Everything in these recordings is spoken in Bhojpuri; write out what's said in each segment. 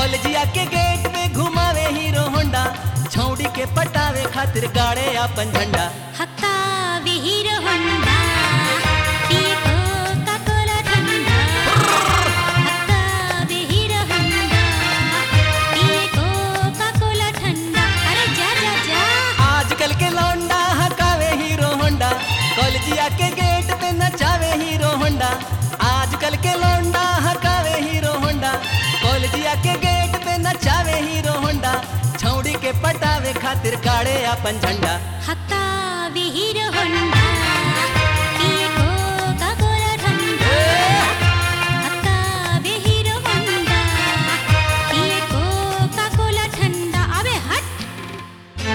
कॉलेजिया के गेट पे घुमावे हीरो होंडा छौड़ी के पटावे खातिर गाड़े अपन झंडा हक्का विहीर होंडा पिए कोका कोला ठंडा हक्का विहीर होंडा पिए कोका कोला ठंडा अरे जा जा जा आजकल के लौंडा हकावे हीरो होंडा कॉलेजिया के गेट पे नचावे हीरो होंडा आजकल के लौंडा हकावे हीरो होंडा कॉलेजिया के गेट पे नचावे हीरो होंडा छौड़ी के पटावे खातिर गाड़े अपन झंडा हक्का विहीर होंडा पिए कोका कोला ठंडा हक्का विहीर होंडा पिए कोका कोला ठंडा अबे हट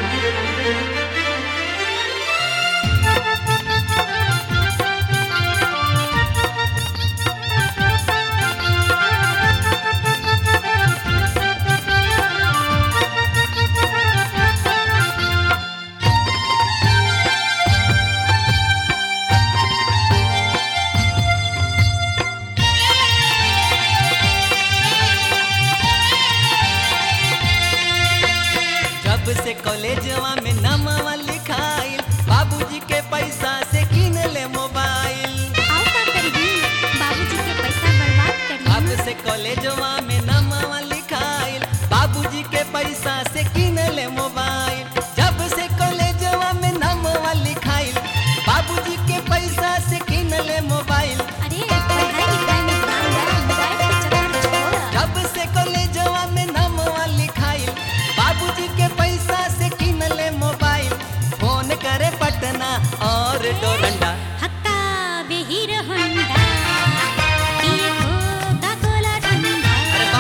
जब से कॉलेजवा में नमवा लिखाइल बाबूजी के पैसा से किन ले मोबाइल आओ का करी बाबूजी के पैसा बर्बाद करी अब से कॉलेजवा में नमवा लिखाइल बाबूजी के पैसा से किन ले मोबाइल जब से कॉलेजवा में नमवा लिखाइल बाबूजी के पैसा से किन ले मोबाइल अरे पढ़ाई लिखाई में ध्यान दे मोबाइल के चक्कर छोड़ जब से कॉलेजवा में नमवा लिखाइल बाबूजी के पैसा से किन ले मोबाइल फोन करे पटना और डोरंडा हक्का विहीर होंडा पिए कोका कोला ठंडा अरे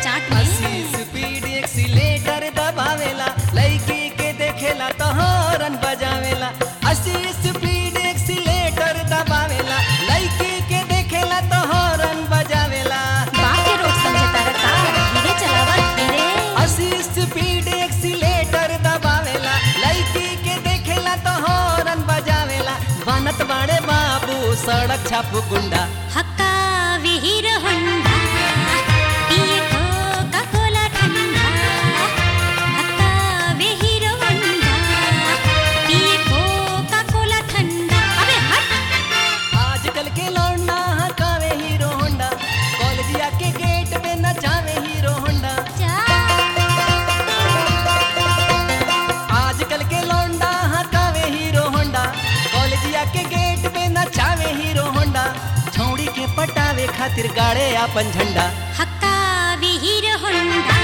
चाट अस्सी में स्पीड एक्सीलेटर दबावेला लड़की के देखेला तो हॉर्न बजावेला अस्सी स्पीड एक्सीलेटर दबावेला लड़की के देखेला तो हॉर्न बजावेला बाप के रोड समझता रखा धीरे चलावा धीरे अस्सी स्पीड एक्सीलेटर दबावेला लड़की के देखेला तो हॉर्न बजावेला बनत बाड़े बाबू सड़क छाप गुंडा हक्का विहीर होंडा पिए कोका कोला ठंडा हक्का विहीर होंडा पिए कोका कोला ठंडा अबे हट आजकल के लौंडा हकावे हीरो होंडा कॉलेजिया के गेट पे नचावे हीरो होंडा जा आजकल के लौंडा हकावे हीरो होंडा कॉलेजिया के गेट पे नचावे हीरो होंडा छौड़ी के पटावे खातिर गाड़े आपन झंडा हक्का विहीर होंडा